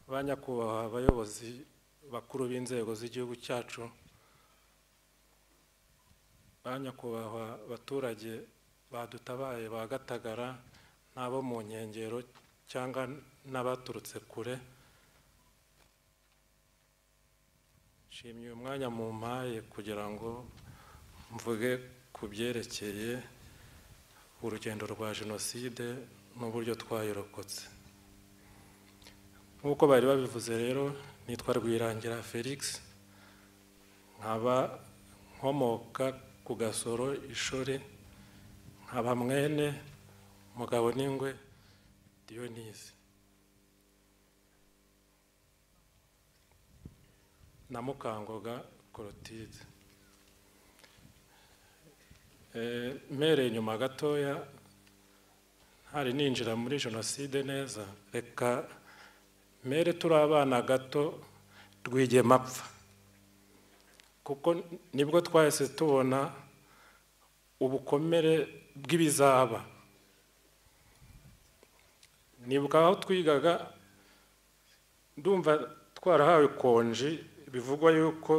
ba nyakubahwa abayobozi bakuru b'inzego z'igihugu cyacu ba nyakubahwa abaturage badutabaye ba gatagara n'abo mu nkengero cyangwa n'abaturutse kure nshimye uyu mwanya mumpaye kugira ngo mvuge ku byerekeye urugendo rwa jenoside n'uburyo twayirokotse nk'uko bari babivuze rero nitwa rwirangira felix nkaba nkomoka ku gasoro ishuri nkaba mwene mugabo n'ingwe diyonisi na mukangoga korotide mpereye inyuma gatoya ntari ninjira muri jenoside neza reka mere turi abana gato rwigema apfa kuko nibwo twahise tubona ubukomere bw'ibizaba nibuka aho twigaga ndumva twarahawe konji bivugwa yuko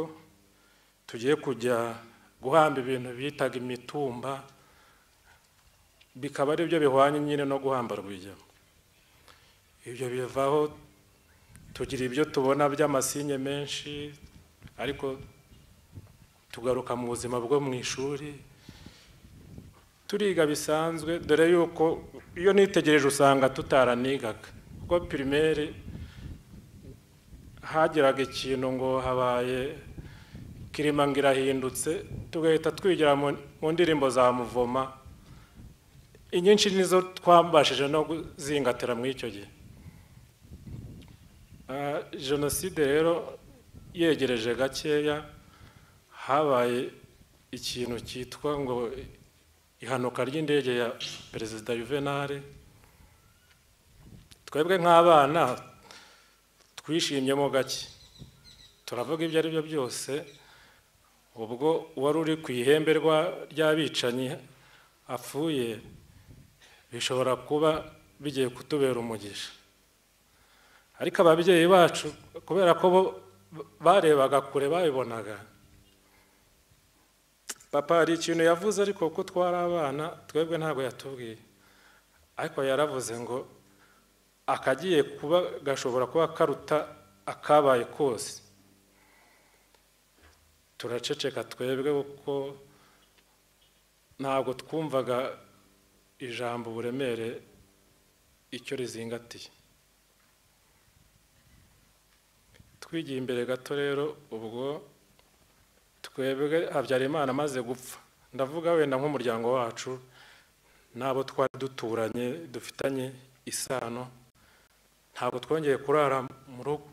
tugiye kujya guhamba ibintu bitaga imitumba bikaba ari byo bihwanye nyine no guhamba rwigema ibyo bivaho tugira ibyo tubona by'amasinye menshi ariko tugaruka mu buzima bwo mu ishuri turiga bisanzwe dore yuko iyo nitegereje usanga tutaranigaga kuko pirimeri hageraga ikintu ngo habaye kirima ngo irahindutse tugahita twigira mu ndirimbo za muvoma inyinshi nizo twambashije no kuzingatira muri icyo gihe jenoside rero yegereje gakeya habaye ikintu cyitwa ngo ihanuka ry'indege ya perezida yuvenali twebwe nk'abana twishimyemo gake turavuga ibyo ari byo byose ubwo uwari uri ku ihembe ry'abicanyi apfuye bishobora kuba bigiye kutubera umugisha ariko ababyeyi bacu kubera ko bo barebaga kure babibonaga papa hari ikintu yavuze ariko kuko twari abana twebwe ntabwo yatubwiye ariko yaravuze ngo akagiye kuba gashobora kuba karuta akabaye kose turaceceka twebwe kuko ntabwo twumvaga ijambo uburemere icyo rizingatiye twigiye imbere gato rero ubwo twebwe habyarimana amaze gupfa ndavuga wenda nk'umuryango wacu n'abo twari duturanye dufitanye isano ntabwo twongeye kurara mu rugo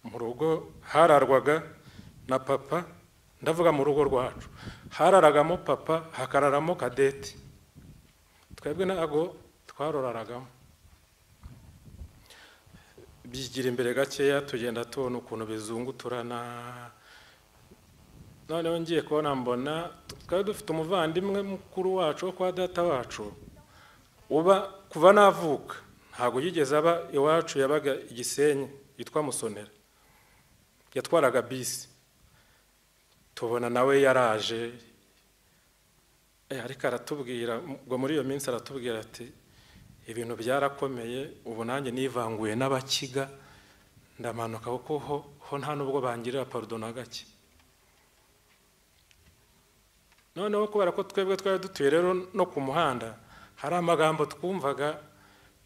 mu rugo hararwaga na papa ndavuga mu rugo rwacu hararagamo papa hakararamo kadeti twebwe ntabwo twaroraragamo bigira imbere gakeya tugenda tubona ukuntu bizunguturana noneho ngiye kubona mbona twari dufite umuvandimwe mukuru wacu wo kwa data wacu uba kuva navuka ntabwo yigeze aba iwacu yabaga igisenyi yitwa musonera yatwaraga bisi tubona nawe yaraje ariko aratubwira ngo muri iyo minsi aratubwira ati ibintu byarakomeye ubu nanjye nivanguye n'abakiga ndamanuka kuko ho nta n'ubwo bangirira parudo na gake noneho kubera ko twebwe twari dutuye rero no ku muhanda hari amagambo twumvaga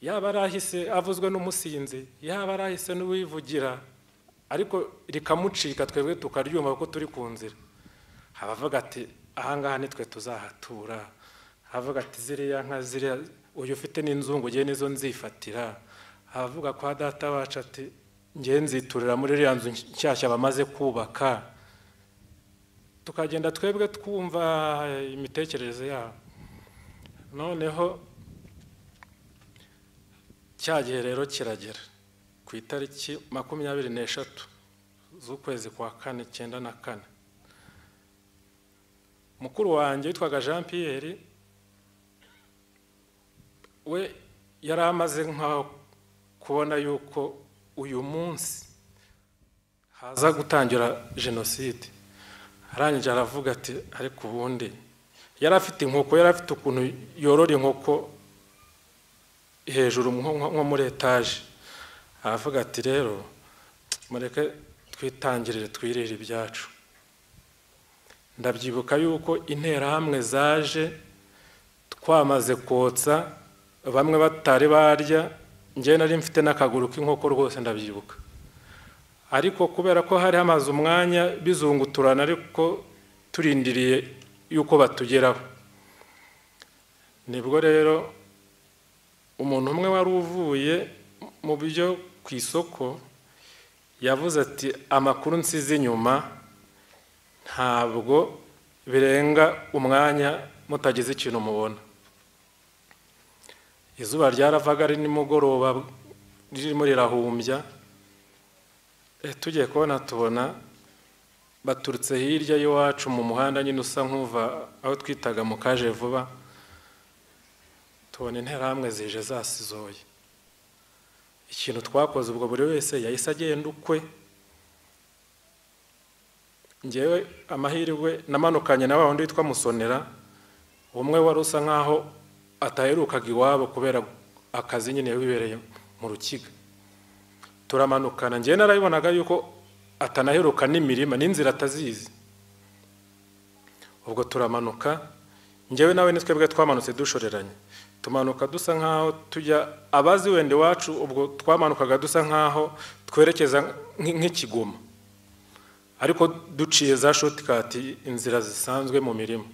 yaba arahise avuzwe n'umusinzi yaba arahise n'uwivugira ariko rikamucika twebwe tukaryumva kuko turi ku nzira abavuga ati ahangaha nitwe tuzahatura abavuga ati ziriya nka ziriya uyu ufite n'inzungu ngewe nizo nzifatira avuga kwa data wacu ati ngewe nziturira muri iriya nzu nshyashya bamaze kubaka tukagenda twebwe twumva imitekerereze yabo noneho cya gihe rero kiragera ku itariki makumyabiri n'eshatu z'ukwezi kwa kane icyenda na kane mukuru wanjye witwaga jean Pierre we yari amaze nk'aho kubona yuko uyu munsi haza gutangira jenoside arangije aravuga ati ariko ubundi yari afite inkoko yari afite ukuntu yorora inkoko hejuru nko muri etaje aravuga ati rero mureke twitangirire twirire ibyacu ndabyibuka yuko interahamwe zaje twamaze kotsa bamwe batari barya njyewe nari mfite n'akaguru k'inkoko rwose ndabyibuka ariko kubera ko hari hamaze umwanya bizunguturana ariko turindiriye yuko batugeraho nibwo rero umuntu umwe wari uvuye mu byo ku isoko yavuze ati amakuru nsize inyuma ntabwo birenga umwanya mutagize ikintu mubona izuba ryaravaga ari nimugoroba ririmo rirahumbya tugiye kubona tubona baturutse hirya y'iwacu mu muhanda nyine usa nk'uva aho twitaga mu kaje vuba tubona interahamwe zije zasizoye ikintu twakoze ubwo buri wese yahise agenda ukwe ngewe amahirwe namanukanye na wa wundi witwa musonera umwe wari usa nk'aho ataherukaga iwabo kubera akazi nyine wibereye mu rukiga turamanukana njyewe narayibonaga yuko atanaheruka n'imirima n'inzira atazizi ubwo turamanuka njyewe nawe twebwe twamanutse dushoreranye tumanuka dusa nk'aho tujya abazi wenda iwacu ubwo twamanukaga dusa nk'aho twerekeza nk'ikigoma ariko duciye za shotikati inzira zisanzwe mu mirima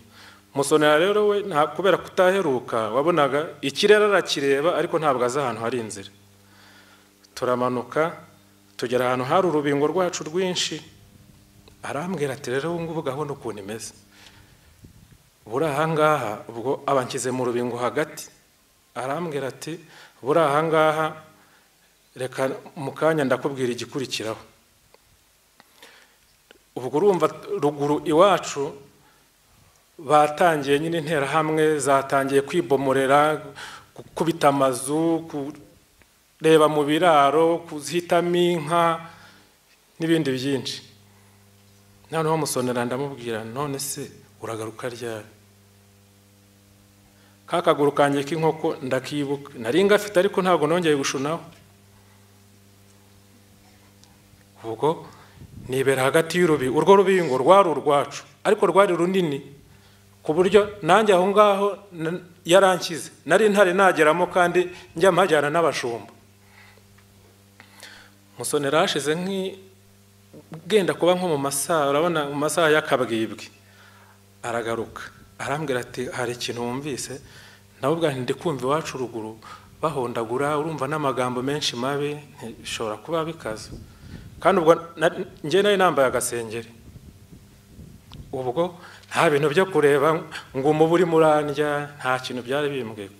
musonera rero we kubera kutaheruka wabonaga ikirere arakireba ariko ntabwo azi ahantu hari inzira turamanuka tugera ahantu hari urubingo rwacu rwinshi arambwira ati rero ubu ngubu gahunda ukuntu imeze buri ahangaha ubwo abanshyize mu rubingo hagati arambwira ati buri ahangaha reka mu kanya ndakubwira igikurikiraho ubwo urumva ruguru iwacu batangiye nyine interahamwe zatangiye kwibomorera gukubita amazu reba mu biraro kuzitamo inka n'ibindi byinshi noneho musonera ndamubwira none se uragaruka ryari ka kaguru kanjye k'inkoko ndakibuka nari ngafite ariko ntabwo nongeye gushunaho ubwo nibera hagati y'urubi urwo rubingo rwari urwacu ariko rwari runini ku buryo nanjye aho ngaho yaranshyize nari ntare nageramo kandi njya mpajyana n'abashumba musonera hashize nk'igenda kuba nko mu masaha urabona mu masaha y'akabwibwi aragaruka arambwira ati hari ikintu wumvise nawe ubwanjye ndi kumva iwacu ruguru bahondagura urumva n'amagambo menshi mabi ntishobora kuba bikaze kandi ubwo njye nari nambaye agasengeri ubwo nta bintu byo kureba ngo umubu urimo urandya nta kintu byari bimbwiye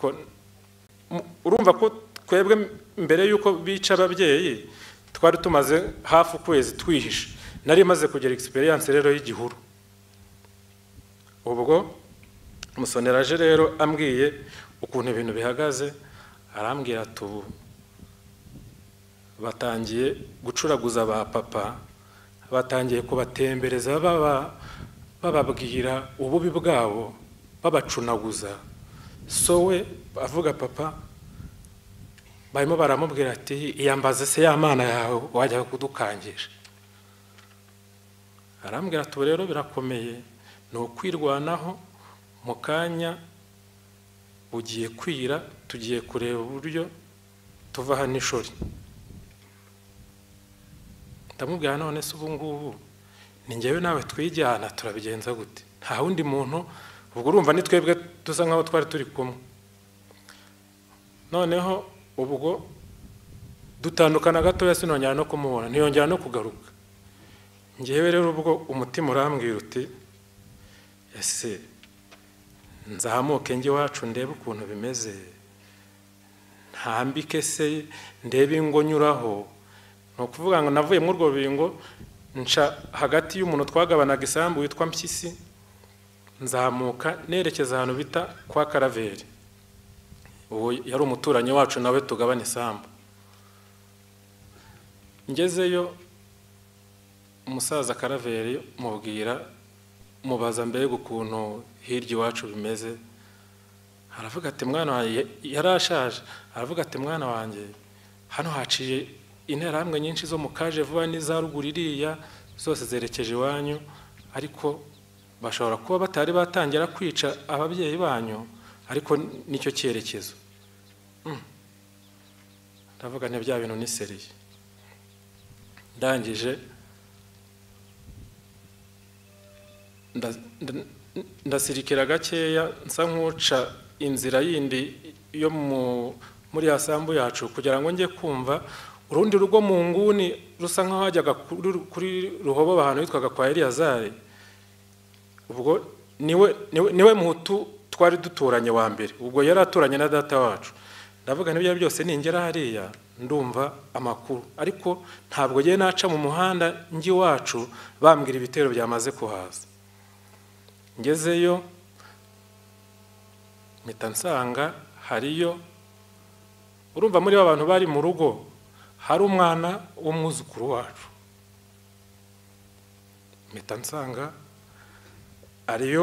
urumva ko twebwe mbere y'uko bica ababyeyi twari tumaze hafi ukwezi twihishe nari maze kugira egisperiyanse rero y'igihuru ubwo musonera aje rero ambwiye ukuntu ibintu bihagaze arambwira ati ubu batangiye gucuraguza ba papa batangiye kubatembereza baba bababwira ububi bwabo babacunaguza so we avuga papa barimo baramubwira ati iyambaze se ya mana yawe wajya kudukangisha arambwira ati rero birakomeye ni ukwirwanaho mu kanya bugiye kwira tugiye kureba uburyo tuva hano ishuri ndamubwira none se ubu ngubu ni ngewe nawe twijyana turabigenza gute nta wundi muntu ubwo urumva ni twebwe dusa nk'aho twari turi kumwe noneho ubwo dutandukana gatoya sinongera no kumubona ntiyongera no kugaruka ngewe rero ubwo umutima urambwira uti ese nzamuke njye iwacu ndebe ukuntu bimeze ntambike se ndebe ingo nyuraho ni ukuvuga ngo navuye muri urwo rubingo nca hagati y'umuntu twagabanaga isambu witwa mpyisi nzamuka nerekeza ahantu bita kwa karaveri ubu yari umuturanyi wacu nawe tugabana isambu ngezeyo umusaza karaveri mubwira mubaza mbega ukuntu hirya iwacu bimeze aravuga ati mwana wanjye yari ashaje aravuga ati mwana wanjye hano haciye interahamwe nyinshi zo mu kaje vuba n'iza ruguru iriya zose zerekeje iwanyu ariko bashobora kuba batari batangira kwica ababyeyi banyu ariko nicyo cyerekezo ndavuga ni bya bintu niseriye ndangije ndasirikira gakeya nsa nk'uca inzira yindi yo muri ya sambu yacu kugira ngo njye kumva urundi rugo mu nguni rusa nk'aho hajyaga kuri ruhobo ahantu hitwaga kwa eliyazari ubwo niwe niwe muhutu twari duturanye wa mbere ubwo yari aturanye na data wacu ndavuga n'ibyo byose ningera hariya ndumva amakuru ariko ntabwo ngiye naca mu muhanda njye iwacu bambwira ibitero byamaze kuhaza ngezeyo mpita nsanga hariyo urumva muri abantu bari mu rugo hari umwana w'umwuzukuru wacu mpita nsanga ariyo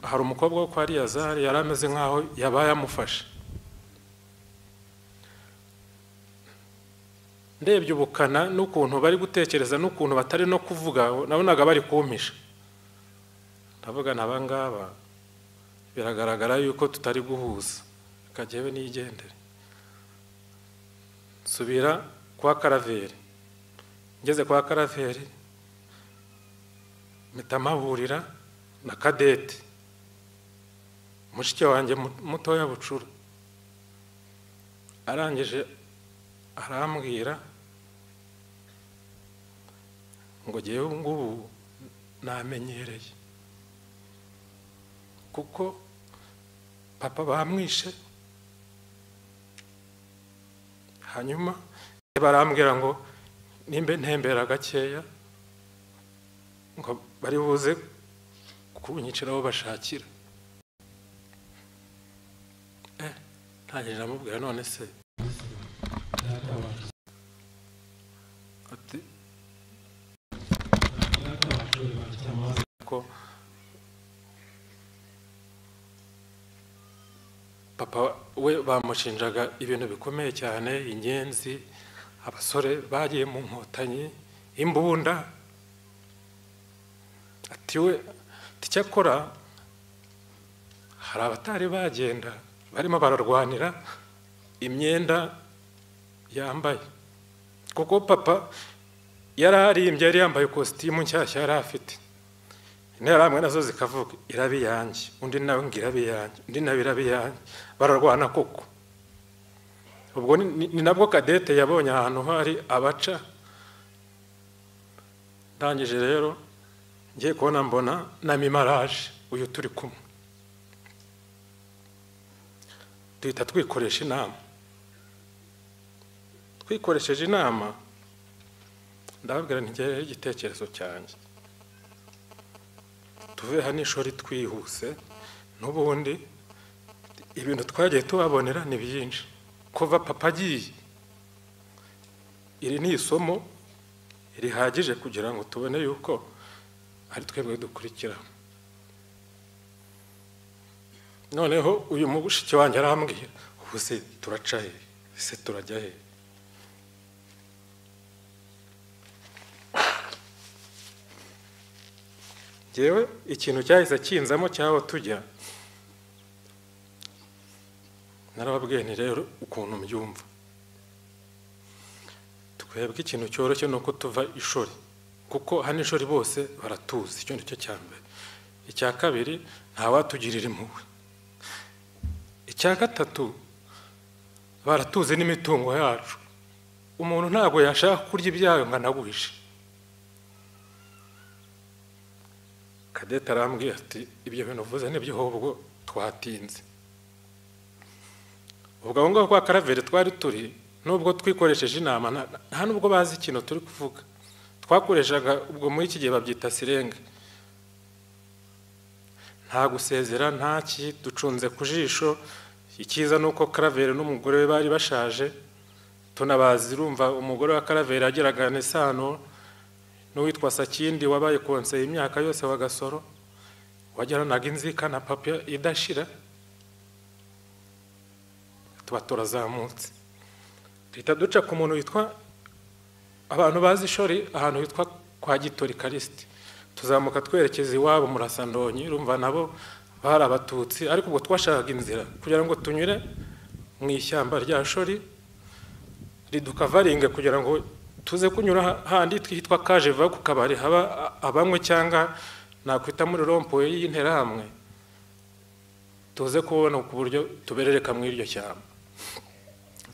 hari umukobwa wo kwa Zari yari ameze nk'aho yabaye amufashe ndebye ubukana n'ukuntu bari gutekereza n'ukuntu batari no kuvuga nabonaga bari kumpisha ndavuga aba ngaba biragaragara yuko tutari guhuza akagewe n'igendere nsubira kwa karaveri ngeze kwa karaveri mpita amahurira na kadete mushiki wanjye mutoya bucura arangije arambwira ngo ngewe ngubu namenyereye kuko papa bamwishe hanyuma barambwira ngo nimba ntembera gakeya ngo bari buze kunyiciraho bashakira ntangirira amubwira none se ko papa we bamushinjaga ibintu bikomeye cyane ingenzi abasore bagiye mu nkotanyi imbunda ati we icyakora hari abatari bagenda barimo bararwanira imyenda yambaye kuko papa yari arimbye yari yambaye ikositimu nshyashya yari afite interahamwe nazo zikavuga iraba iyanjye undi nawe ngo iraba iyanjye undi nawe iraba iyanjye bararwana koko ubwo ni nabwo kadete yabonye ahantu hari abaca ndangije rero ngiye kubona mbona na mimaraje uyu turi kumwe duhita twikoresha inama twikoresheje inama ndababwira ntigereho igitekerezo cyanjye tuveho n'ishuri twihuse n'ubundi ibintu twagiye tubabonera ni byinshi kuva papa agiye iri ni isomo rihagije kugira ngo tubone yuko ari twebwe dukurikira noneho uyu mushiki wanjye arambwira ubu se turaca he se turajya he ngewe ikintu cyahise kinzamo cy'aho tujya narababwiye ni rero ukuntu mbyumva twebwe ikintu cyoroshye ni uko tuva ishuri kuko hano ishuri bose baratuzi icyo ni cyo cya mbere icya kabiri ntawatugirira impuhwe icya gatatu baratuzi n'imitungo yacu umuntu ntabwo yashaka kurya ibyayo ngo anaguhishe kadete arambwira ati ibyo bintu uvuze nibyo ahubwo twatinze ubwo aho ngaho kwa karaveri twari turi nubwo twikoresheje inama nta nubwo bazi ikintu turi kuvuga twakoreshaga ubwo muri iki gihe babyita sirenga nta gusezera nta ki ducunze ku jisho icyiza ni uko karaveri n'umugore we bari bashaje tunabazi urumva umugore wa karaveri agiraga isano n'uwitwa sakindi wabaye konseye imyaka yose wa gasoro wajyanaga inzika na papiye idashira tuba turazamutse duhita duca ku muntu witwa abantu bazi ishori ahantu hitwa kwa gitori karisiti tuzamuka twerekeza iwabo murasandonyi urumva nabo bari abatutsi ariko ubwo twashakaga inzira kugira ngo tunyure mu ishyamba rya shori riduka kugira ngo tuze kunyura handi twitwa kaje va ku kabari haba abanywe cyangwa nakwita muri rompuwe y'interahamwe tuze kubona ku buryo tuberereka muri iryo shyamba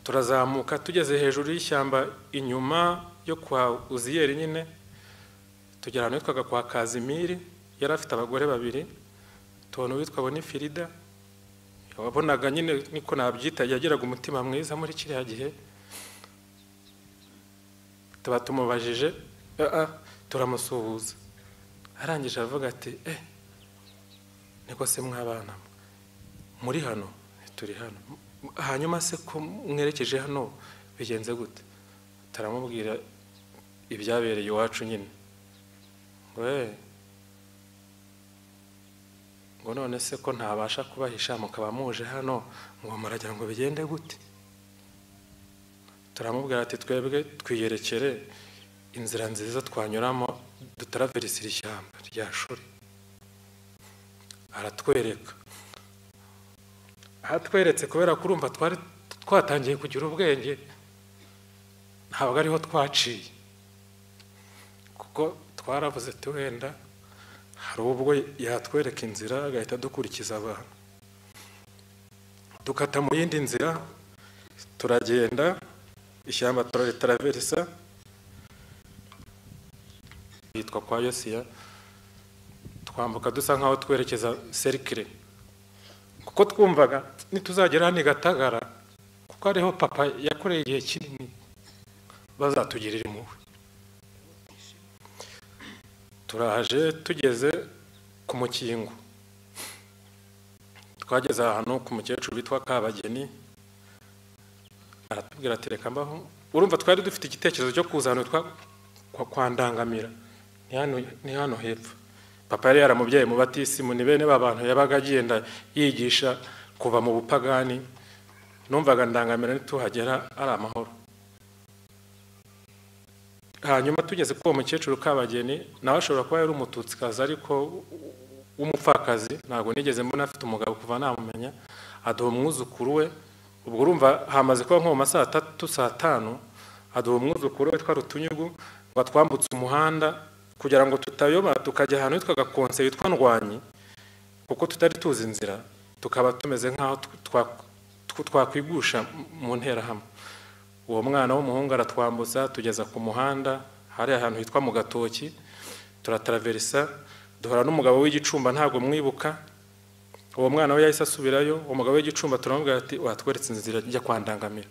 turazamuka tugeze hejuru y'ishyamba inyuma yo kwa uziyeri nyine tugera ahantu hitwaga kwa kazimiri yari afite abagore babiri tubona uwitwa bonifirida wabonaga nyine niko nabyita yagiraga umutima mwiza muri kiriya gihe tuba tumubajije turamusuhuza arangije aravuga ati eh niko se mwabana muri hano turi hano hanyuma se ko mwerekeje hano bigenze gute taramubwira ibyabereye iwacu nyine we ngo none se ko ntabasha kubahisha mukaba muje hano ngo muragira ngo bigende gute turamubwira ati twebwe twiyerekere inzira nziza twanyuramo dutaraverisira ishyamba rya shuri aratwereka ahatweretse kubera ko urumva twari twatangiye kugira ubwenge ntabwo ariho twaciye kuko twaravuze tuwenda hari ubwo yatwereka inzira agahita dukurikiza abantu dukata mu yindi nzira turagenda ishyamba turaritaravesa yitwa kwa yosiya twambuka dusa nkaho twerekeza serikire kuko twumvaga nituzagera hano i gatagara kuko ariho papa yakoreye igihe kinini bazatugirira impuhwe turaje tugeze ku mukingo twageze ahantu ku mukecuru witwa kabageni aratubwira ati reka mbaho urumva twari dufite igitekerezo cyo kuzana kwa ndangamira ni hano hepfo papa yari yaramubyaye mu batisimu ni bene bantu yabaga agenda yigisha kuva mu bupagani numvaga ndangamira ntituhagera ari amahoro hanyuma tugeze kuri uwo mukecuru kabageni nawe ashobora kuba yari umututsikazi ariko w'umupfakazi ntabwo nigeze mbona afite umugabo kuva namumenya aduha umwuzukuru we ubwo urumva hamaze kuba nko mu masaha atatu saa tanu haduha umwuzukuru witwa rutunyugu ngo twambutse umuhanda kugira ngo tutayoba tukajya ahantu hitwaga konse yitwa ndwanyi kuko tutari tuzi inzira tukaba tumeze nk'aho twakwigusha mu nterahamwe uwo mwana w'umuhungu aratwambutsa tugeza ku muhanda hari ahantu hitwa mu gatoki turataraverisa duhura n'umugabo w'igicumba ntabwo mwibuka uwo mwana we yahise asubirayo umugabo w'igicumba turamubwira ati watweretse inzira ijya kwa ndangamira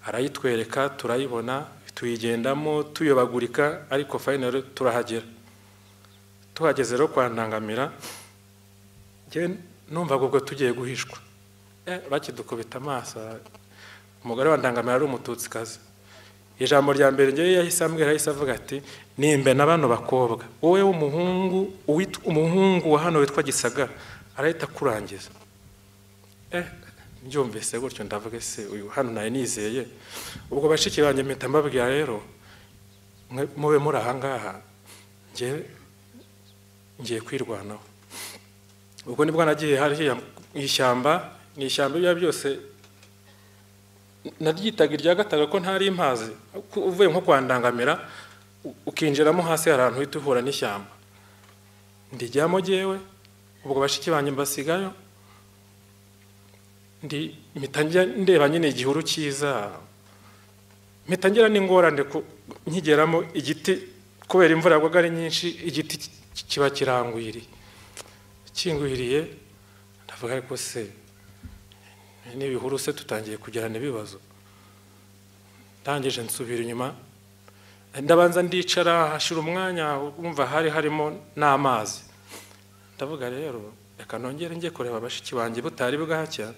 arayitwereka turayibona tuyigendamo tuyobagurika ariko fayinari turahagera tuhageze rero kwa ndangamira numvaga ubwo tugiye guhishwa bakidukubita amaso umugore wa ndangamira ari umututsikazi ijambo rya mbere ngewe yahise ambwira yahise avuga ati nimbe na bano bakobwa wowe w'umuhungu umuhungu wa hano witwa gisagara arahita akurangiza mbyumvise gutyo ndavuga ese uyu hano nawe nizeye ubwo bashiki banjye mpita mbabwira rero mube muri ahangaha ngiye kwirwanaho ubwo nibwo nagiye hariya mu ishyamba ni ishyamba ibyo byose naryitaga irya gataga ko ntari impazi uvuye nko kwa ndangamira ukinjiramo hasi hari ahantu uhita uhura n'ishyamba ndijyamo jyewe ubwo bashiki banjye mbasigayo mpita ndeba nyine igihuru cyiza mpita ngira n'ingorane nkigeramo igiti kubera imvura yagwaga ari nyinshi igiti kiba kirangwiriye kingwiriye ndavuga ariko se n'ibihuru se tutangiye kugirana ibibazo ndangije nsubira inyuma ndabanza ndicara hashira umwanya wumva hari harimo n'amazi ndavuga rero reka nongere njye kureba bashiki banjye butari bwacya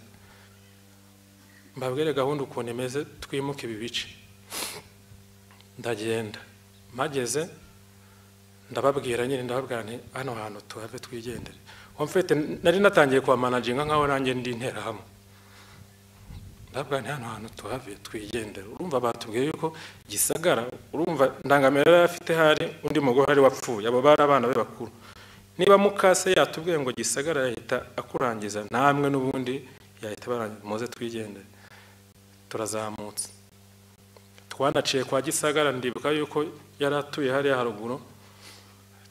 mbabwire gahunda ukuntu imeze twimuke ibi bice ndagenda mpageze ndababwira nyine ndababwira nti hano hantu tuhave twigendere mfite nari natangiye kwa managinga nkaho nanjye ndi intera hamwe ndabwira nti hano hantu tuhave twigendere urumva batubwiye yuko gisagara urumva ndangamira yari afite hari undi mugore wari wapfuye abo bari abana be bakuru niba mukase yatubwiye ngo gisagara yahita akurangiza namwe n'ubundi yahita barangiza muze twigendere turazamutse twanaciye kwa gisagara ndibuka yuko yari atuye hariya haruguru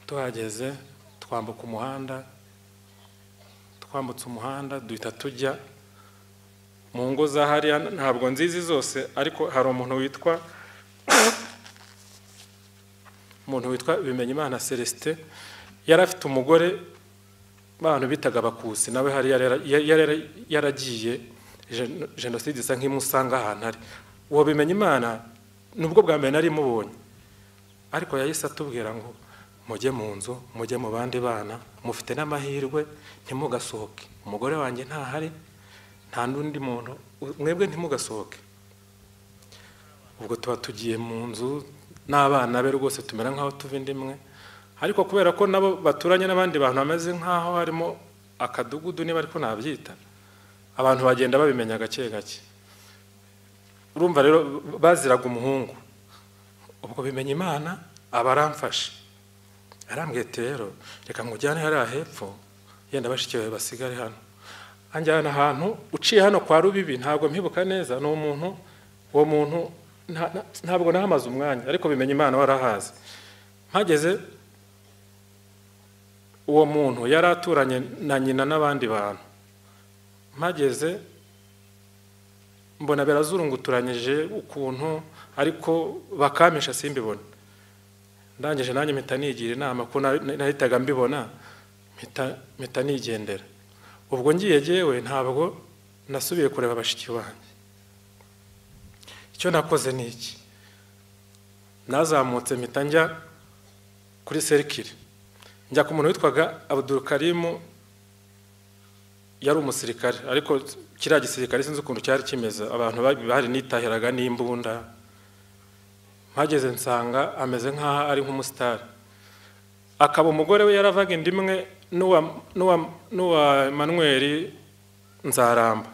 tuhageze twambuka umuhanda twambutse umuhanda duhita tujya mu ngo za hariya ntabwo nzizi zose ariko hari umuntu witwa umuntu witwa bimenyimana celestin yari afite umugore abantu bitaga abakusi nawe hari yaragiye jenoside isa nk'imusanga ahantu ari uwo bimenyimana nubwo bwa mbere nari mubonye ariko yahise atubwira ngo mujye mu nzu mujye mu bandi bana mufite n'amahirwe ntimugasohoke umugore wanjye ntahari nta n'undi muntu mwebwe ntimugasohoke ubwo tuba tugiye mu nzu n'abana be rwose tumera nk'aho tuva indi imwe ariko kubera ko nabo baturanye n'abandi bantu bameze nk'aho harimo akadugudu niba ariko nabyita abantu bagenda babimenya gake gake urumva rero baziraga umuhungu ubwo bimenya imana aba aramfashe arambwite rero reka nkujyane hariya hepfo yenda bashyikiwe basigare hano anjyana ahantu uciye hano kwa rubibi ntabwo mpibuka neza ni umuntu uwo muntu ntabwo nahamaze umwanya ariko bimenya imana warahazi mpageze uwo muntu yari aturanye na nyina n'abandi bantu mpageze mbona birazurunguturanyije ukuntu ariko bakampisha simbibone ndangije nanjye mpita nigira inama ko nahitaga mbibona mpita nigendera ubwo ngiye yewe ntabwo nasubiye kureba bashiki banjye icyo nakoze ni iki nazamutse mpita njya kuri serikire njya ku muntu witwaga abuduru karimu yari umusirikare ariko kiriya gisirikare sinzi ukuntu cyari kimeze abantu bari nitahiraga n'imbunda mpageze nsanga ameze nk'aho ari nk'umusitari akaba umugore we yaravaga inda imwe n'uwa manweri nzaramba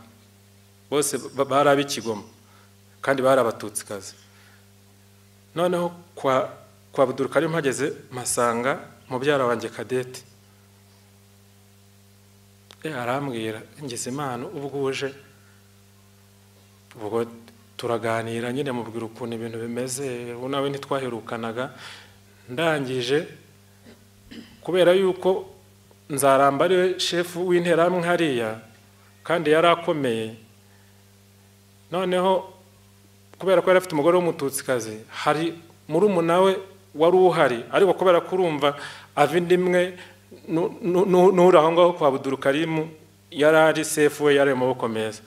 bose bari ab'ikigoma kandi bari abatutsikazi noneho kwa buduruka ariyo mpageze mpasanga mubyara wanjye kadete arambwira ngeze imana ubwuje ubwo turaganira nyine mubwira ukuntu ibintu bimeze nawe ntitwaherukanaga ndangije kubera yuko nzaramba ariwe shefu w'interahamwe hariya kandi yari akomeye noneho kubera ko yari afite umugore w'umututsikazi hari muri we wari uhari ariko kubera ko urumva ava indi imwe n'uri aho ngaho kwa budurukarimu yari ari sefu we yari mu maboko meza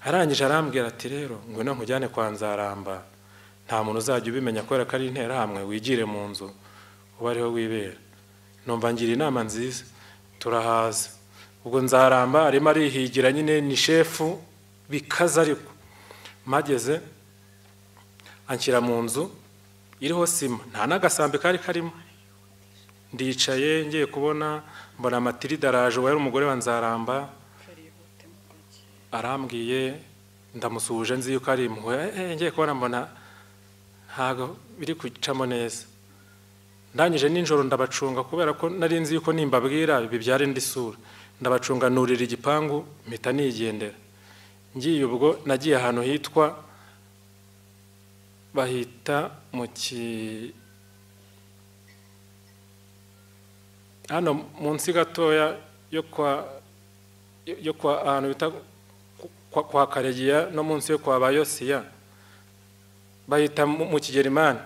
arangije arambwira ati rero ngwino nkujyane kwa nzaramba nta muntu uzajya ubimenya kubera ko ari interahamwe wigire mu nzu uba ariho wibera numva ngira inama nziza turahaza ubwo nzaramba arimo arihigira nyine ni shefu bikaze ariko mageze anshyira mu nzu iriho sima nta n'agasambi kari karimo ndicaye ngiye kubona mbona amatirida araje uwo yari umugore wa nzaramba arambwiye ndamusuhuje nzi yuko ari impuhwe ngiye kubona mbona ntabwo biri gucamo neza ndangije nijoro ndabacunga kubera ko nari nzi yuko nimbabwira bibyara indi sura ndabacunga nurira igipangu mpita nigendera ngiye ubwo nagiye ahantu hitwa bahita mu ki hano munsi gatoya yo kwa yo kwa ahantu bita kwa karegiya no munsi yo kwa bayosiya bahita mu kigerimani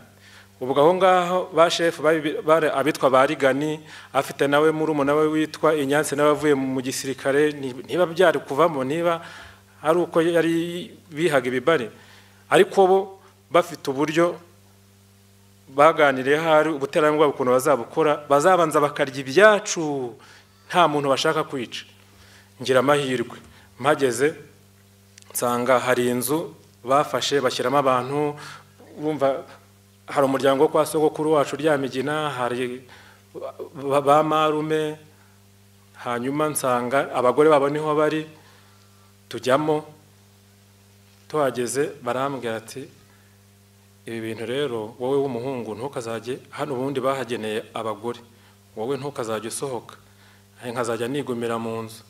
ubwo aho ngaho ba shefu bari abitwa ba rigani afite nawe murumuna we witwa inyansi nawe avuye mu gisirikare niba byari kuvamo niba ari uko yari bihaga ibibare ariko bo bafite uburyo baganiriye hari ubuterankunga ukuntu bazabukora bazabanza bakarya ibyacu nta muntu bashaka kwica ngira amahirwe mpageze nsanga hari inzu bafashe bashyiramo abantu bumva hari umuryango wo kwa sogokuru wacu uryamigina hari ba- ba marume hanyuma nsanga abagore babo niho bari tujyamo tuhageze barambwira ati ibi bintu rero wowe w'umuhungu ntukazajye hano ubundi bahageneye abagore wowe ntukazajye usohoka Nanjye nkazajya nigumira mu nzu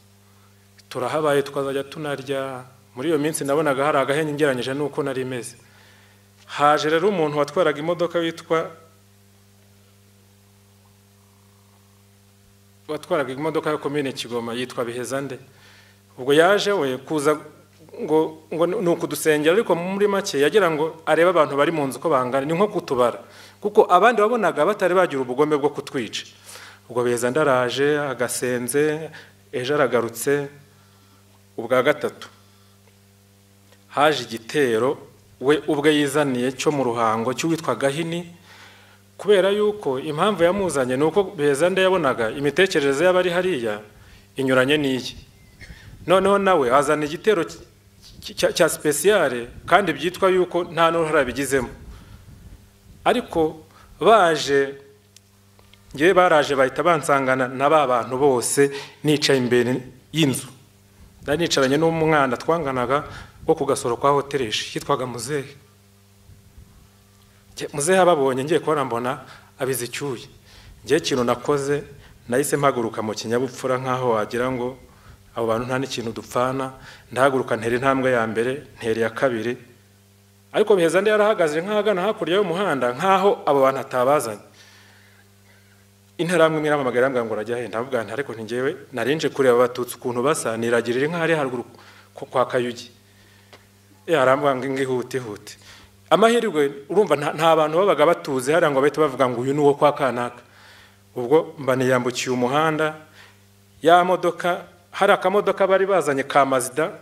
turahabaye tukazajya tunarya muri iyo minsi nabonaga hari agahenge ngereranyije n'uko nari meze haje rero umuntu watwaraga imodoka witwa watwaraga imodoka ya komine kigoma yitwa biheza nde ubwo yaje we kuza ngo ngo ni ukudusengera ariko muri make yagira ngo arebe abantu bari mu nzu uko bangana ni nko kutubara kuko abandi wabonaga batari bagira ubugome bwo kutwica ubwo biheza ndaraje agasenze ejo aragarutse ubwa gatatu haje igitero we ubwe yizaniye cyo mu ruhango cy'uwitwa gahini kubera yuko impamvu yamuzanye ni uko beza nde yabonaga imitekerereze y'abari hariya inyuranye n'iyi noneho nawe azana igitero cy- cy- cya sipesiyare kandi byitwa yuko nta n'uruhare abigizemo ariko baje ngewe baraje bahita bansangana na ba bantu bose nicaye imbere y'inzu ndari nicaranye n'umwana twanganaga wo ku gasoro kwa hotereshi yitwaga muzehe Njye- muzehe ababonye ngiye kubona mbona abize icyuye ngewe ikintu nakoze nahise mpaguruka mu kinyabupfura nk'aho wagira ngo abo bantu nta n'ikintu dupfana ndahaguruka ntera intambwe ya mbere ntera iya kabiri ariko biheza ndi yarahagaze nk'ahagana hakurya y'umuhanda nk'aho abo bantu atabazanye interahamwe imwe iramamagara irambwira ngo urajya he ndavuga nti ariko ntingewe narinje kureba abatutsi ukuntu basa niragirira inka hari haruguru ku- kwa kayugi yarambwira ngo inga ihute ihute amahirwe urumva nta- nta bantu babaga batuze hariya ngo bahite bavuga ngo uyu ni uwo kwa kanaka ubwo mba niyambukiye umuhanda ya modoka hari akamodoka bari bazanye ka mazida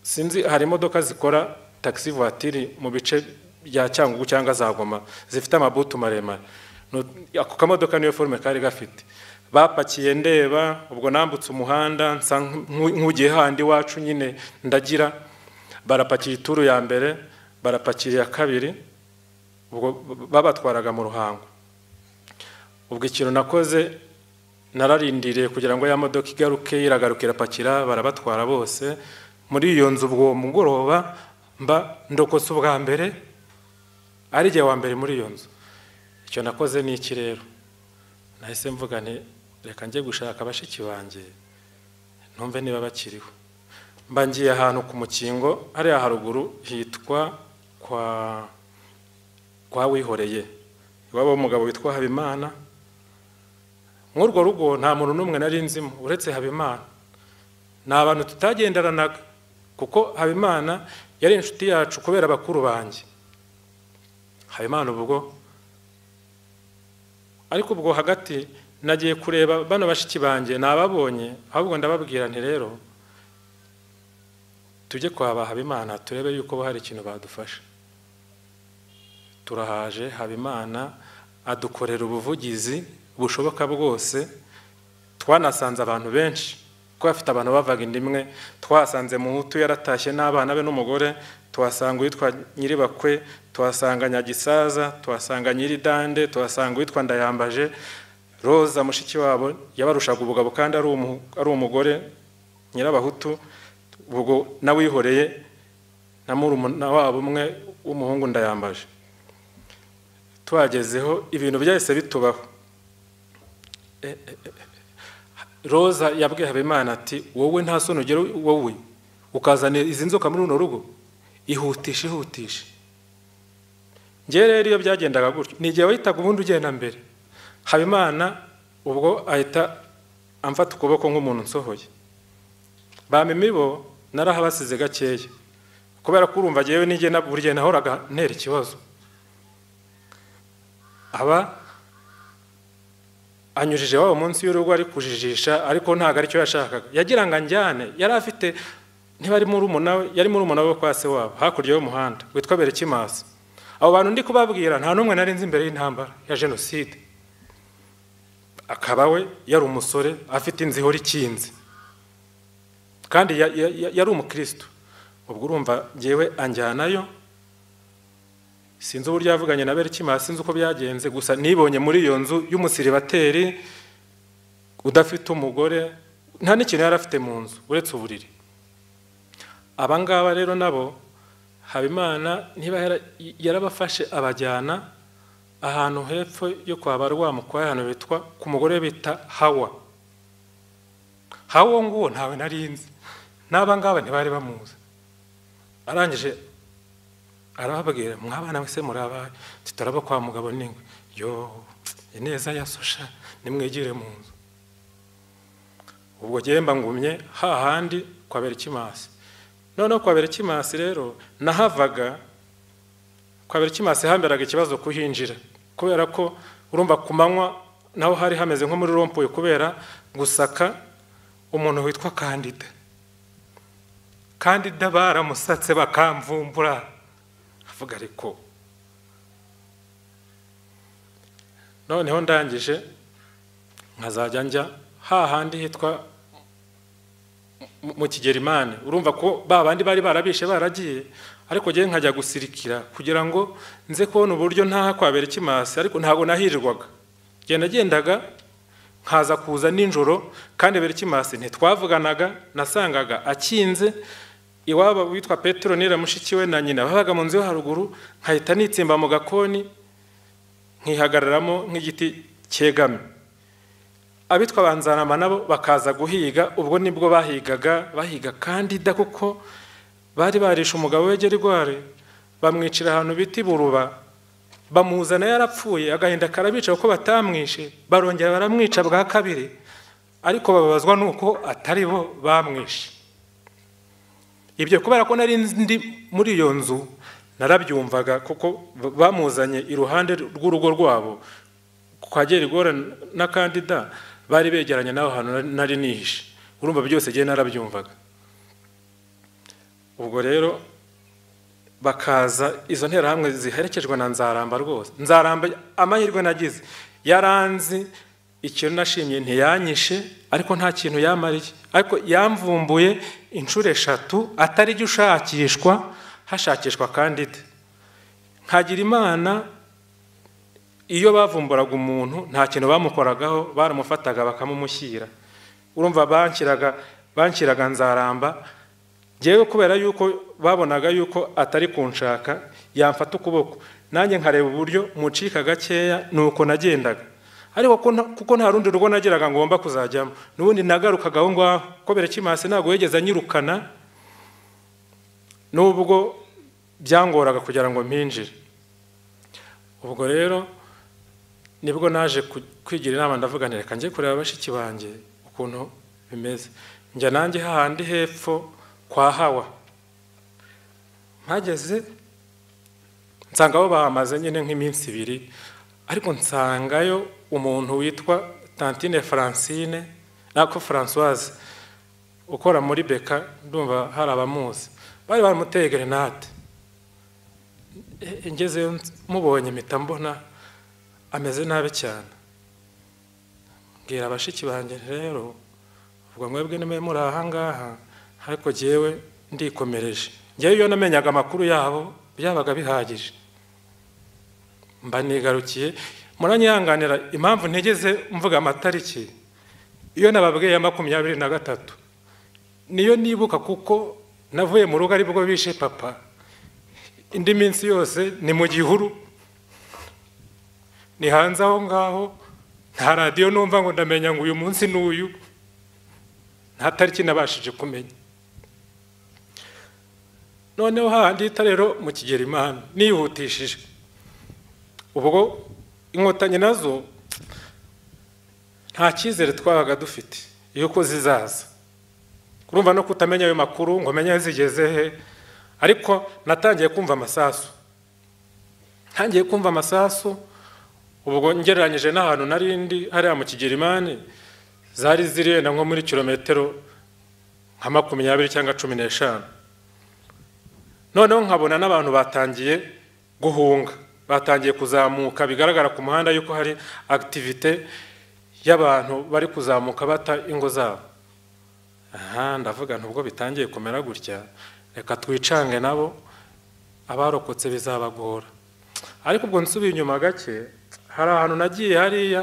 sinzi hari imodoka zikora taxi voiture mu bice bya cyangugu cyangwa za goma zifite amabutu maremare Nu- ako kamodoka niyo forume kari gafite bapakiye ndeba ubwo nambutse umuhanda nsa nk- nk'ugiye handi iwacu nyine ndagira barapakira ituru ya mbere barapakira iya kabiri ubwo b- babatwaraga mu ruhango ubwo ikintu nakoze nararindiriye kugira ngo ya modoka igaruke iragaruka irapakira barabatwara bose muri iyo nzu ubwo mugoroba mba ndokotse ubwa mbere ari igihe wa mbere muri iyo nzu icyo nakoze ni iki rero nahise mvuga nti reka njye gushaka bashiki banjye ntumve niba bakiriho mba ngiye ahantu ku mukingo hariya haruguru hitwa kwa kwa wihoreye iwabo w'umugabo witwa habimana nk'urwo rugo nta muntu n'umwe nari nzimo uretse habimana ni abantu tutagenderanaga kuko habimana yari inshuti yacu kubera bakuru banjye habimana ubwo ariko ubwo hagati nagiye kureba bano bashiki banjye nababonye ahubwo ndababwira nti rero tujye kwa ba habimana turebe yuko hari ikintu badufasha turahaje habimana adukorera ubuvugizi bushoboka bwose twanasanze abantu benshi kuko bafite abantu bavaga inda imwe twasanze muhutu yaratashye n'abana be n'umugore tuhasanga uwitwa nyiribakwe tuhasanga nyagisaza tuhasanga nyiridande tuhasanga uwitwa ndayambaje roza mushiki wabo yabarushaga ubugabo kandi ari umu- ari umugore nyirabahutu ubwo nawihoreye na murumuna wabo umwe w'umuhungu ndayambaje twagezeho ibintu byahise bitubaho E, e, e, e. roza yabwiye habimana ati wowe nta soni ugira wowe ukazana izi nzoka muri runo rugo ihutisha ihutisha ngewe rero iyo byagendaga gutyo ni igihe wahitaga ubundi ugenda mbere habimana ubwo ahita amfata ukuboko nk'umuntu nsohoye bampa imibo narahabasize gakeya kubera ko urumva ngewe n'igihe na- buri gihe nahoraga ntera ikibazo aba anyujije wabo munsi y'urugo ari kujijisha ariko ntabwo aricyo yashakaga yagira ngo anjyane yari afite ntibari muri umuna yari muri umuna we kwa se wabo hakurya y'umuhanda witwa berekimasi abo bantu ndi kubabwira nta n'umwe nari nzi imbere y'intambara ya jenoside akaba we yari umusore afite inzu ihora ikinze kandi ya- ya- ya- yari umukristo ubwo urumva ngewe anjyanayo sinzi uburyo yavuganye na berikima sinzi uko byagenze gusa nibonye muri iyo nzu y'umusiribateri udafite umugore nta n'ikintu yari afite mu nzu uretse uburiri aba ngaba rero nabo habimana niba yarabafashe abajyana ahantu hepfo yo kwa barwamukwa ahantu bitwa ku mugore bita hawa hawa nguwo ntawe narinzi n'aba ngaba ntibari bamuzi arangije arababwira mwabana wese murabaye tutaraba kwa mugabo n'ingwe yo ineza yasosha nimwigire mu nzu ubwo gemba ngumye hahandi kwa berikimasi noneho kwa berikimasi rero nahavaga kwa berikimasi hamberaga ikibazo kuhinjira kubera ko urumva ku manywa naho hari hameze nko muri rompuye kubera gusaka umuntu witwa kandida kandida baramusatse bakamvumbura avuga ariko noneho ndangije nkazajya njya hahandi hitwa mu kigerimani urumva ko ba bandi bari barabishe baragiye ariko ngewe nkajya gusirikira kugira ngo nze kubona uburyo ntaha kwabera ikimasi ariko ntabwo nahirwaga genda nagendaga nkaza kuza nijoro kandi bera ikimasi ntitwavuganaga nasangaga akinze iwabo witwa petero nira mushiki we na nyina babaga mu nzu yo haruguru nkahita nitsimba mu gakoni nkihagararamo nk'igiti cyegame abitwa banzanama nabo bakaza guhiga ubwo nibwo bahigaga bahiga kandida kuko bari barishe umugabo we gerigwari bamwicira ahantu bita iburuba bamuzana yarapfuye agahinda karabica kuko batamwishe barongera baramwica bwa kabiri ariko bababazwa nuko atari bo bamwishe ibyo kubera ko nari ndi muri iyo nzu narabyumvaga kuko bamuzanye iruhande rw'urugo rwabo kwa gerigwari na kandida bari begeranye n'aho hantu nari nihishe urumva byose ngewe narabyumvaga ubwo rero bakaza izo nterahamwe ziherekejwe na nzaramba rwose nzaramba amahirwe nagize yaranzi ikintu nashimye ntiyanyishe ariko nta kintu yamariye ariko yamvumbuye inshuro eshatu atari jya ushakishwa hashakishwa kandida nkagira imana iyo bavumburaga umuntu nta kintu bamukoragaho baramufataga bakamumushyira urumva banshyiraga banshyiraga nzaramba ngewe kubera yuko babonaga yuko atari kunshaka yamfata ukuboko nanjye nkareba uburyo mucika gakeya ni uko nagendaga ariko kuko nta rundi rugo nageraga ngomba kuzajyamo n'ubundi nagarukaga aho ngaho kubera kimasi ntabwo yigeze anyirukana n'ubwo byangoraga kugira ngo mpinjire ubwo rero nibwo naje kwigira inama ndavuga reka njye kureba bashiki banjye ukuntu bimeze njya nanjye hahandi hepfo kwa hawa mpageze nsanga abo bahamaze nyine nk'iminsi ibiri ariko nsangayo umuntu witwa tantine francine nako francoise ukora muri beka ndumva hari abamuzi bari baramuteye grenade ngezeyo mubonye mpita mbona ameze nabi cyane mbwira abashiki banjye rero ubwo mwebwe nimwe muri aha ngaha ariko ngewe ndikomereje ngewe iyo namenyaga amakuru yabo byabaga bihagije mba nigarukiye muranyihanganira impamvu ntigeze mvuga amatariki iyo nababwiye ya makumyabiri na gatatu niyo nibuka kuko navuye mu rugo aribwo bishe papa indi minsi yose ni mu gihuru ni hanze aho ngaho nta radiyo numva ngo ndamenya ngo uyu munsi n'uyu nta tariki nabashije kumenya noneho hahandi hita rero mu kigerimana nihutishije ubwo inkotanyi nazo nta cyizere twabaga dufite yuko zizaza urumva no kutamenya ayo makuru ngo umenye aho zigeze he ariko natangiye kumva amasasu ntangiye kumva amasasu ubwo ngereranyije n'ahantu narindi hariya mu kigerimani zari zirenda nko muri kilometero nka makumyabiri cyangwa cumi n'eshanu noneho nkabona n'abantu batangiye guhunga batangiye kuzamuka bigaragara ku muhanda yuko hari akitivite y'abantu bari kuzamuka bata ingo zabo aha ndavuga ntubwo bitangiye kumera gutya reka twicange nabo abarokotse bizabagora ariko ubwo nsubiye inyuma gake hari ahantu nagiye hariya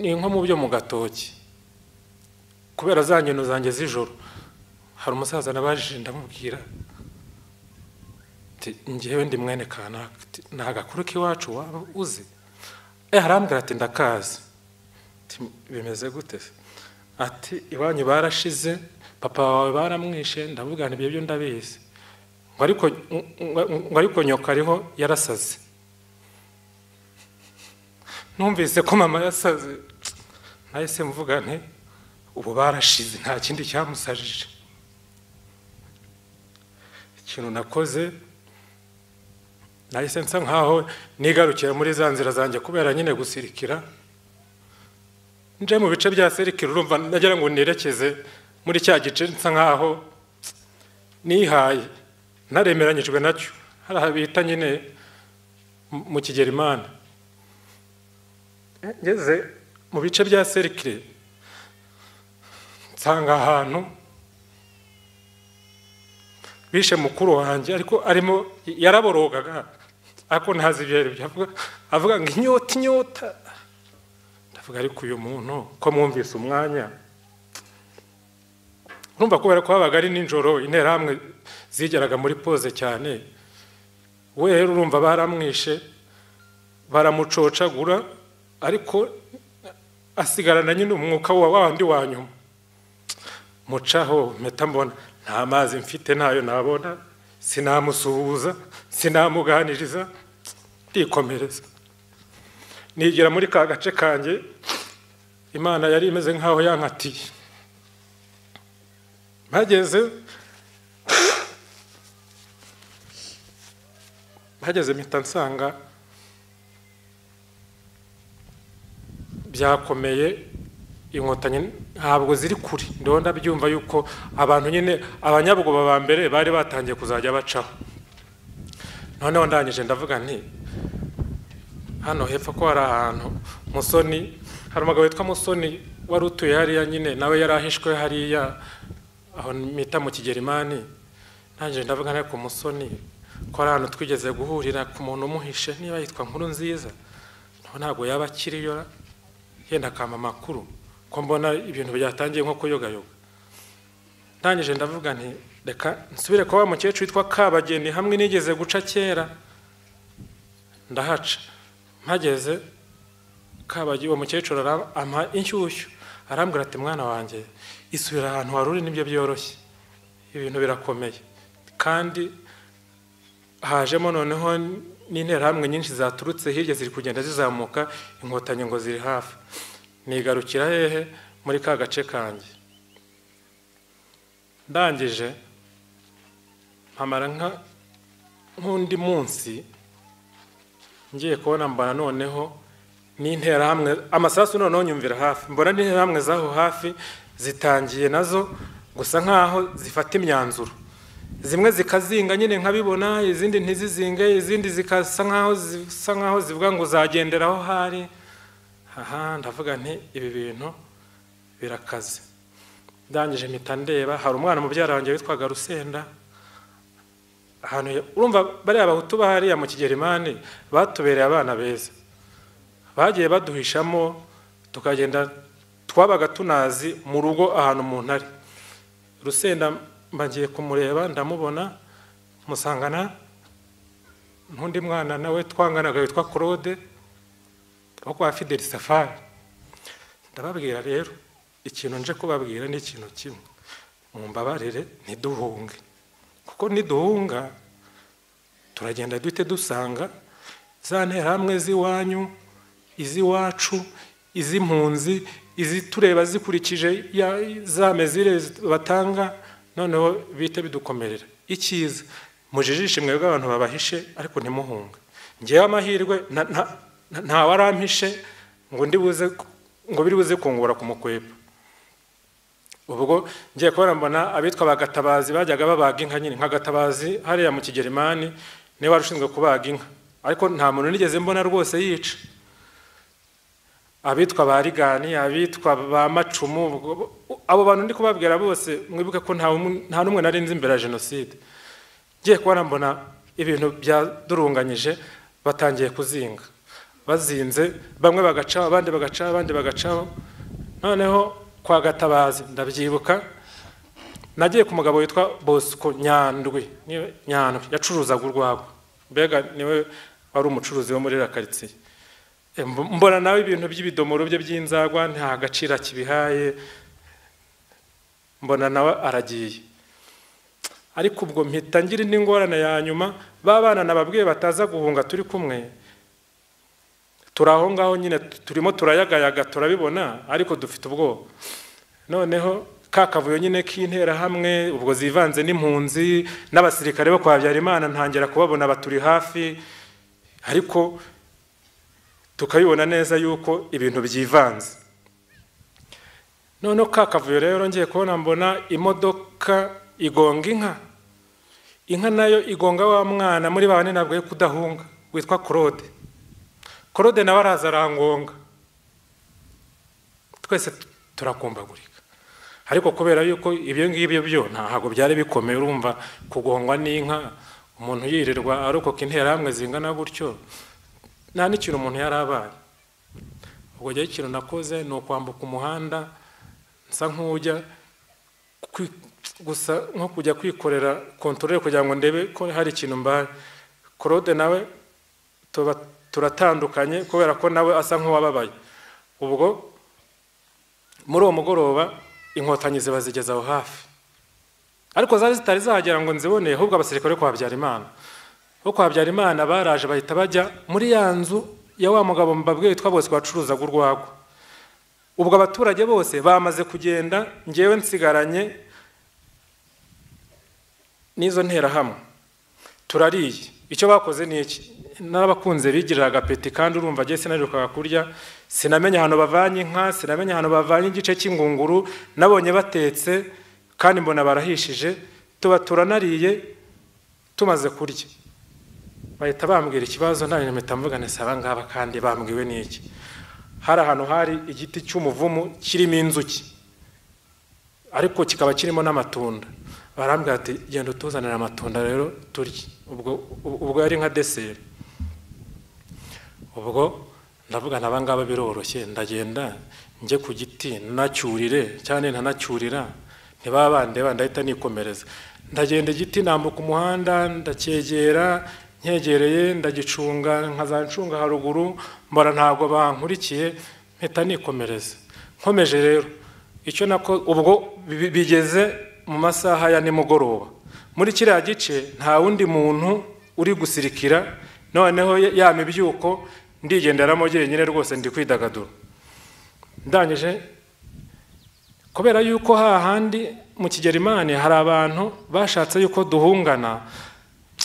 ni nko mu byo mu gatoki kubera za nkino zanjye z'ijoro hari umusaza nabajije ndamubwira ngewe ndi mwene kanaka ni agakuru k'iwacu waba uzi arambwira ati ndakazi bimeze gute ati iwanyu barashize papa wawe baramwishe ndavuga ibyo byo ndabizi ngo ariko nyoka ariho yarasaze numvise ko mama yasaze nahise mvuga nti ubu barashize nta kindi cyamusajije ikintu nakoze nahise nsa nkaho nigarukira muri za nzira zanjye kubera nyine gusirikira nje mu bice bya serikira urumva nagira ngo nerekeze muri cya gice nsa nkaho nihaye ntaremeranyijwe nacyo hari aha bita nyine mu kigero imana ngeze mu bice bya serikire nsanga ahantu bishe mukuru wanjye ariko arimo yaraborogaga ariko ntazi ibyo avuga ngo inyota inyota ndavuga ariko uyu muntu ko mwumvise umwanya urumva kubera ko habaga ari nijoro interahamwe zigeraga muri poze cyane we rero urumva baramwishe baramucocagura ariko asigarana nyine umwuka wa wandi wa nyuma mucaho mpeta mbona nta mazi mfite ntayo nabona sinamusuhuza sinamuganiriza ndikomereza nigira muri ka gace kanjye imana yari imeze nk'aho yankatiye mpageze mpageze mpita nsanga byakomeye inkotanyi ntabwo ziri kure ndabona ndabyumva yuko abantu nyine abanyabwoba ba mbere bari batangiye kuzajya bacaho noneho ndangije ndavuga nti hano hepfo ko hari ahantu musoni hari umugabo witwa musoni wari utuye hariya nyine nawe yari ahishwe hariya aho mita mu kigerimani ntangije ndavuga ariko musoni ko ari ahantu twigeze guhurira ku muntu umuhishe niba yitwa nkuru nziza ntabwo yaba akiriyo yenda akama amakuru ko mbona ibintu byatangiye nko kuyogayoga ntangije ndavuga nti reka nsubire kuba wa mukecuru witwa kabageni hamwe nigeze guca kera ndahaca mpageze kabageni uwo mukecuru ampa inshyushyu arambwira ati mwana wanjye isubira ahantu wari uri nibyo byoroshye ibintu birakomeye kandi hajemo noneho n'interahamwe nyinshi zaturutse hirya ziri kugenda zizamuka inkotanyi ngo ziri hafi nigarukira hehe muri ka gace kanjye ndangije mpamara nk'undi munsi ngiye kubona mbona noneho n'interahamwe amasasu noneho nyumvira hafi mbona n'interahamwe z'aho hafi zitangiye nazo gusa nk'aho zifata imyanzuro zimwe zikazinga nyine nkabibona izindi ntizizinge izindi zikasa nkaho zisa nkaho zivuga ngo uzagendera aho hari aha ndavuga nti ibi bintu birakaze ndangije mpita ndeba hari umwana mubyara wanjye witwaga rusenda ahantu urumva bariya bahutu bahariya mu kigerimani batubereye abana beza bagiye baduhishamo tukagenda twabaga tunazi mu rugo ahantu umuntu ari rusenda mbagiye kumureba ndamubona musangana n'undi mwana nawe twanganaga witwa claude wo kwa fideli safari ndababwira rero ikintu nje kubabwira ni ikintu kimwe mumbabarire ntiduhunge kuko niduhunga turagenda duhite dusanga za nterahamwe z'iwanyu iz'iwacu iz'impunzi izitureba zikurikije za mezire batanga noneho bihita bidukomerera icyiza mujijishe imwe bw'abantu babahishe ariko ntimuhunge ngewe amahirwe nta warampishe ngo ndibuze ngo biri buze kungura ku mukweba ubwo ngiye kubona mbona abitwa abagatabazi bajyaga babaga inka nyine nka gatabazi hariya mu kigerimani niwe wari ushinzwe kubaga inka ariko nta muntu nigeze mbona rwose yica abitwa ba rigani abitwa ba macumu ubwo- abo bantu ndi kubabwira bose mwibuke ko nta umwe- nta n'umwe nari nzi imbere ya jenoside ngiye kubona mbona ibintu byadurunganyije batangiye kuzinga bazinze bamwe bagacaho abandi bagacaho abandi bagacaho noneho kwa gatabazi ndabyibuka nagiye ku mugabo witwa bosco nyandwi niwe- nyandwi yacuruzaga urwagwa mbega niwe wari umucuruzi wo muri rakaritsiye mbona nawe ibintu by'ibidomoro bye by'inzagwa nta gaciro akibihaye mbona nawe aragiye ariko ubwo mpita ngira indi ngorane ya nyuma ba bana nababwiye bataza guhunga turi kumwe turi aho ngaho nyine turimo turayagayaga turabibona ariko dufite ubwoba noneho ka kavuyo nyine k'interahamwe ubwo zivanze n'impunzi n'abasirikare bo kwa habyarimana ntangira kubabona baturi hafi ariko tukabibona neza yuko ibintu byivanze noneho ka kavuyo rero ngiye kubona mbona imodoka igonga inka inka nayo igonga wa mwana muri ba bane nabwo yo kudahunga witwa claude claude nawe araza arangonga twese tu- turakumbagurika ariko kubera yuko ibyo ngibyo byo ntabwo byari bikomeye urumva kugongwa n'inka umuntu yirirwa arokoka interahamwe zingana gutyo nta n'ikintu umuntu yari abaye ubwo rero ikintu nakoze ni ukwambuka umuhanda nsa nk'ujya kwi- gusa nko kujya kwikorera kontorore kugira ngo ndebe ko hari ikintu mbaye claude nawe tuba turatandukanye kubera ko nawe asa nk'uwababaye ubwo muri uwo mugoroba inkotanyi ziba zigeze aho hafi ariko zari zitari zahagera ngo nzibone ahubwo abasirikare bo kwa Habyarimana bo kwa Habyarimana baraje bahita bajya muri ya nzu ya wa mugabo mbabwiye witwa bose wacuruzaga urwagwa ubwo abaturage bose bamaze kugenda ngewe nsigaranye n'izo nterahamwe turariye icyo bakoze ni iki n'abakunze bigirira agapeti kandi urumva agiye sinarukaga kurya sinamenya ahantu bavanye inka sinamenya ahantu bavanye igice cy'ingunguru nabonye batetse kandi mbona barahishije tuba turanariye tumaze kurya bahita bambwira ikibazo nta mpita mvugane si abangaba kandi bambwiwe n'iki hari ahantu hari igiti cy'umuvumu kirimo inzuki ariko kikaba kirimo n'amatunda barambwira ati genda utuzanire amatunda rero turye ubwo ubwo yari nka deseri ubwo ndavuga na abangaba biroroshye ndagenda njye ku giti nacyurire cyane ntanacyurira ntibaba bandeba ndahita nikomereza ndagenda igiti nambuka umuhanda ndacyegera nkegereye ndagicunga nkazanshunga haruguru mbona ntabwo bankurikiye mpita nikomereza nkomeje rero icyo nako ubwo bi- bigeze mu masaha ya nimugoroba muri kiriya gice nta wundi muntu uri gusirikira noneho ya- ya mibyuko ndigenderamo jyenyine rwose ndi kwidagadura ndangije kubera yuko hahandi mu kigerimani hari abantu bashatse yuko duhungana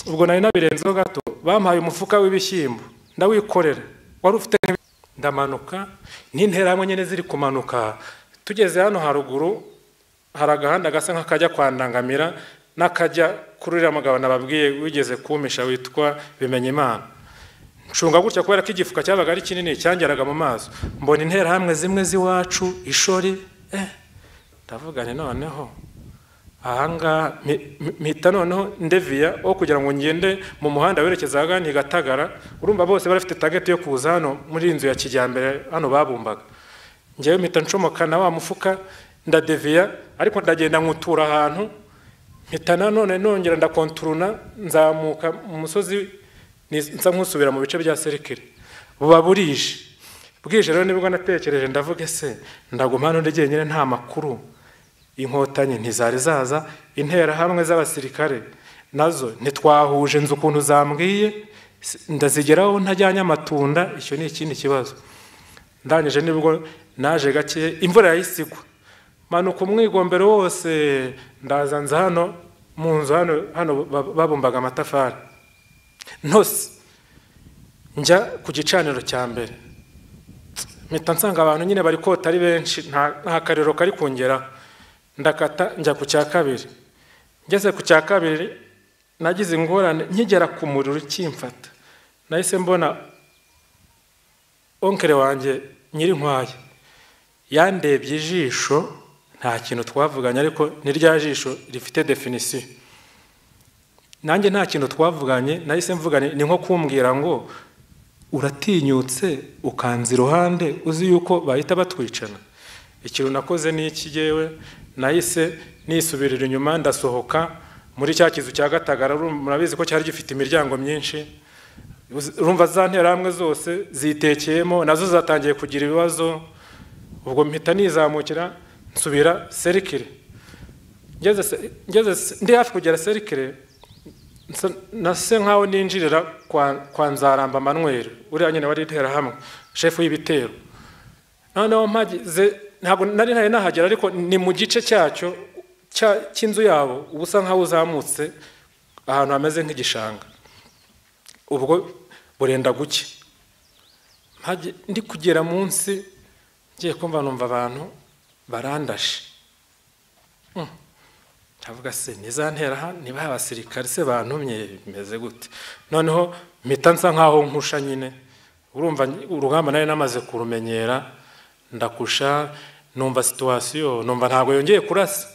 ubwo nari nabirenzeho gato bampaye umufuka w'ibishyimbo ndawikorera wari ufite nk'ibi- ndamanuka n'interahamwe nyine ziri kumanuka tugeze hano haruguru hari agahanda gasa nk'akajya kwa ndangamira n'akajya kuri uriya mugabo nababwiye wigeze kumisha witwa bimenyimana nshunga gutya kubera ko igifuka cyabaga ari kinini cyangeraga mu maso mbona interahamwe zimwe z'iwacu ishori eh ndavuga nti noneho ahangaha mpi- mpi- mpita noneho ndeviya wo kugira ngo ngende mu muhanda werekeza ahagana i gatagara urumva bose bari bafite tageti yo kuza hano muri iyi nzu ya kijyambere hano babumbaga ngewe mpita ncomoka na wa mufuka ndadeviya ariko ndagenda nkutura ahantu mpita nanone nongera ndakonturuna nzamuka mu musozi ni- nsa nkusubira mu bice bya serikire buba burije bwije rero nibwo natekereje ndavuga ese ndaguma hano ndi jyenyine nta makuru inkotanyi ntizari zaza interahamwe z'abasirikare nazo ntitwahuje nzi ukuntu zambwiye si- ndazigeraho ntajyanye amatunda icyo ni ikindi kibazo ndangije nibwo naje gake imvura yahise igwa manuka umwigombero wose ndaza nza hano mu nzu hano hano ba- babumbaga amatafari ntose njya ku gicaniro cya mbere mpita nsanga abantu nyine bari kota ari benshi nta nta kariro kari kungeraho ndakata njya ku cya kabiri ngeze ku cya kabiri nagize ingorane nkigera ku muriro ukimfata nahise mbona onkere wanjye nyirinkwaya yandebye ijisho nta kintu twavuganye ariko ni rya jisho rifite definisiyo nanjye nta kintu twavuganye nahise mvuganye ni nko kumbwira ngo uratinyutse ukanza iruhande uzi yuko bahita batwicana ikintu nakoze ni iki yewe nahise nisubirira inyuma ndasohoka muri cya kizu cya gatagara murabizi ko cyari gifite imiryango myinshi urumva za nterahamwe zose zitekeyemo nazo zatangiye kugira ibibazo ubwo mpita nizamukira nsubira serikire ndi hafi kugera serikire nase nkaho ninjirira kwa nzaramba manweri uriya nyine wari interahamwe shefu y'ibitero noneho mpagize ntabwo nari ntari nahagera ariko ni mu gice cyacyo cy'inzu yabo uba usa nkaho uzamutse ahantu hameze nk'igishanga ubwo burenda guke ndi kugera munsi ngiye kumva numva abantu barandashe ntavuga se ntera niba abasirikare se bantumye bimeze gute noneho mpita nsa nkaho nkusha nyine urumva urugamba nari namaze kurumenyera ndakusha numva situwasiyo numva ntabwo yongeye kurasa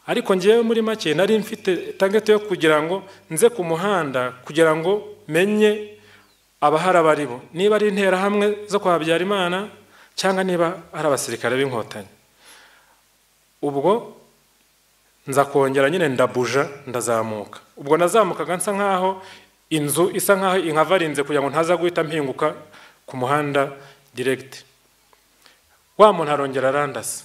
ariko ngewe muri make nari mfite tageti yo kugira ngo nze ku muhanda kugira ngo menye abahari abo ari bo niba ari interahamwe zo kwa habyarimana cyangwa niba ari abasirikare b'inkotanyi ubwo nza kongera nyine ndabuja ndazamuka ubwo nazamukaga nsa nkaho inzu isa nkaho inkavarinze kugira ngo ntaza guhita mpinguka ku muhanda diregiti wa muntu arongera arandasa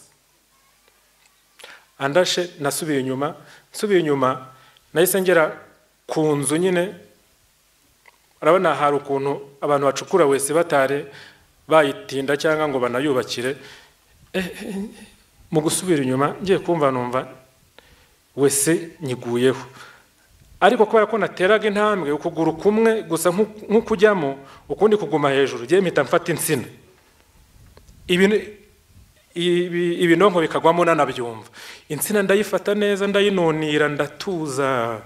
andashe nasubiye inyuma nsubiye inyuma nahise ngera ku nzu nyine urabona hari ukuntu abantu bacukura wese batare bayitinda cyangwa ngo banayubakire mu gusubira inyuma ngiye kumva numva wese nyiguyeho ariko kubera ko nateraga intambwe ukuguru kumwe gusa nk'ukujyamo ukundi kuguma hejuru ngiye mpita mfata insina ibinonko bikagwamo nanabyumva insina ndayifata neza ndayinunira ndatuza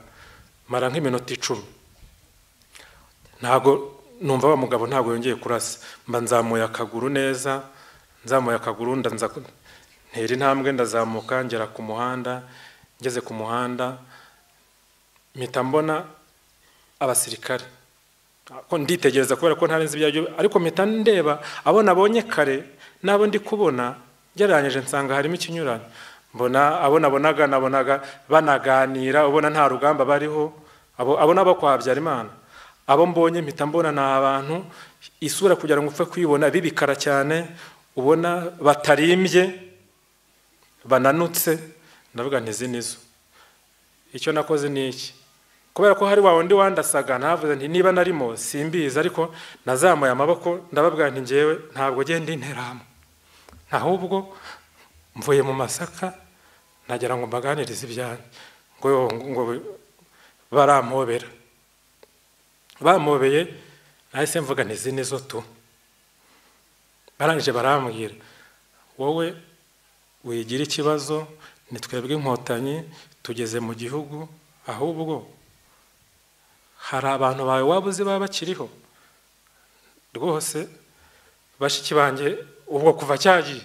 mara nk'iminota icumi ntabwo numva wa mugabo ntabwo yongeye kurasa mba nzamuye akaguru neza nzamuye akaguru ndanza ntera intambwe ndazamuka ngera ku muhanda ngeze ku muhanda mpita mbona abasirikare ko nditegereza kubera ko ntarenze ibyo ariko mpita ndeba abo nabonye kare n'abo ndi kubona gereranyije nsanga harimo ikinyuranye mbona abo nabonaga nabonaga banaganira ubona nta rugamba bariho abo nabo kwa habyarimana abo mbonye mpita mbona ni abantu isura kugira ngo upfe kuyibona bibikara cyane ubona batarimbye bananutse ndavuga ntizi nizo icyo nakoze ni iki kubera ko hari wa wundi wandasaga navuze nti niba narimo simbizi ariko nazamuye amaboko ndababwira nti ngewe ntabwo genda interahamwe ahubwo mvuye mu masaka nagera ngo mbaganirize ibyanjye ngo ngo barampobera bampobeye nahise mvuga ntizi nizo tu barangije barambwira wowe wigira ikibazo nitwebwe inkotanyi tugeze mu gihugu ahubwo hari abantu bawe waba uzi baba bakiriho rwose bashiki banjye ubwo kuva cyagiye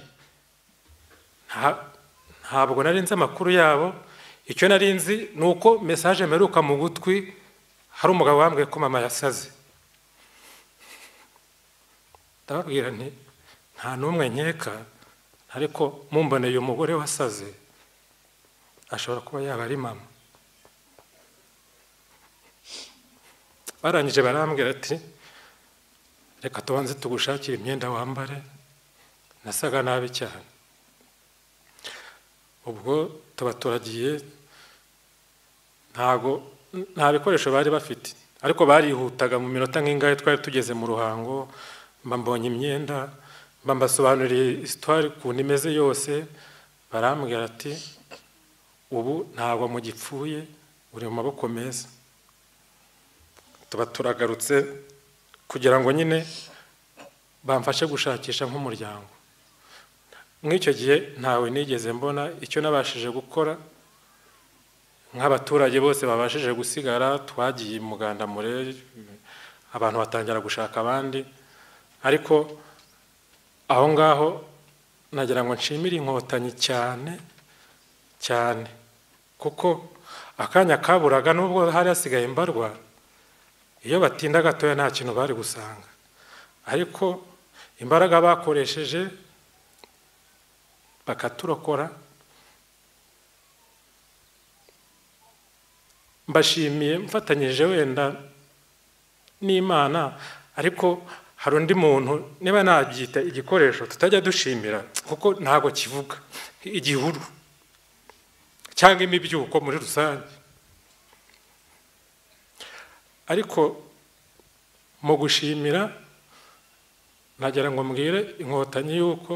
ntabwo nari nzi amakuru yabo icyo nari nzi ni uko mesaje mperuka mu gutwi hari umugabo wambwiye ko mama yasaze ndababwira nti nta n'umwe nkeka ariko mumboneye umugore wasaze ashobora kuba yaba ari mama barangije barambwira ati reka tubanze tugushakire imyenda wambare nasaga nabi cyane ubwo tuba turagiye ntago nta bikoresho bari bafite ariko barihutaga mu minota nk'ingahe twari tugeze mu ruhango mba mbonye imyenda mba mbasobanuriye isitwari ukuntu imeze yose barambwira ati ubu ntabwo mugipfuye uri mu maboko meza tuba turagarutse kugira ngo nyine bamfashe gushakisha nk'umuryango nk'icyo gihe ntawe nigeze mbona icyo nabashije gukora nk'abaturage bose babashije gusigara twagiye i muganda mure abantu batangira gushaka abandi ariko aho ngaho nagira ngo nshimire inkotanyi cyane cyane kuko akanya kaburaga nubwo hari hasigaye mbarwa iyo batinda gatoya nta kintu bari gusanga ariko imbaraga bakoresheje bakaturokora mbashimiye mfatanyije wenda n'imana ariko hari undi muntu niba nabyita igikoresho tutajya dushimira kuko ntabwo kivuga igihuru cyangwa imibyuko muri rusange ariko mu gushimira nagira ngo mbwire inkotanyi y'uko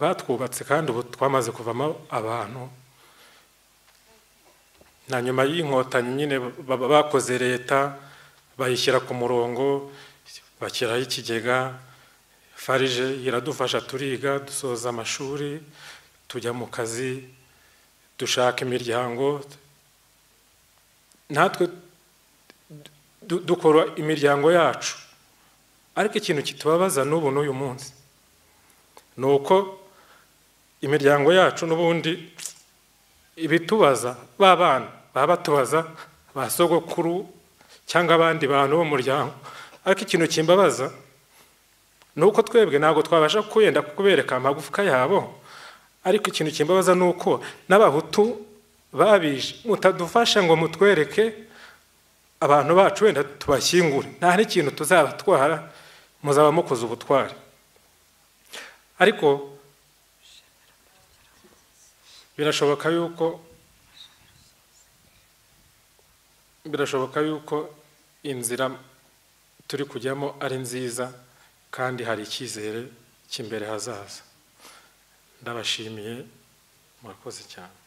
batwubatse kandi ubu twamaze kuvamo abantu na nyuma y'inkotanyi nyine bakoze leta bayishyira ku murongo bashyiraho ikigega farije iradufasha turiga dusoza amashuri tujya mu kazi dushaka imiryango natwe dukora imiryango yacu ariko ikintu kitubabaza n'ubu n'uyu munsi ni uko imiryango yacu n'ubundi ibitubaza ba bana baba batubaza ba sogokuru cyangwa abandi bantu bo mu muryango ariko ikintu kimbabaza ni uko twebwe ntabwo twabasha kuyenda kubereka amagufwa yabo ariko ikintu kimbabaza ni uko n'abahutu babije mutadufasha ngo mutwereke abantu bacu wenda tubashyingure nta n'ikintu tuzabatwara muzaba mukoze ubutwari ariko birashoboka yuko birashoboka yuko inzira turi kujyamo ari nziza kandi hari icyizere cy'imbere hazaza ndabashimiye murakoze cyane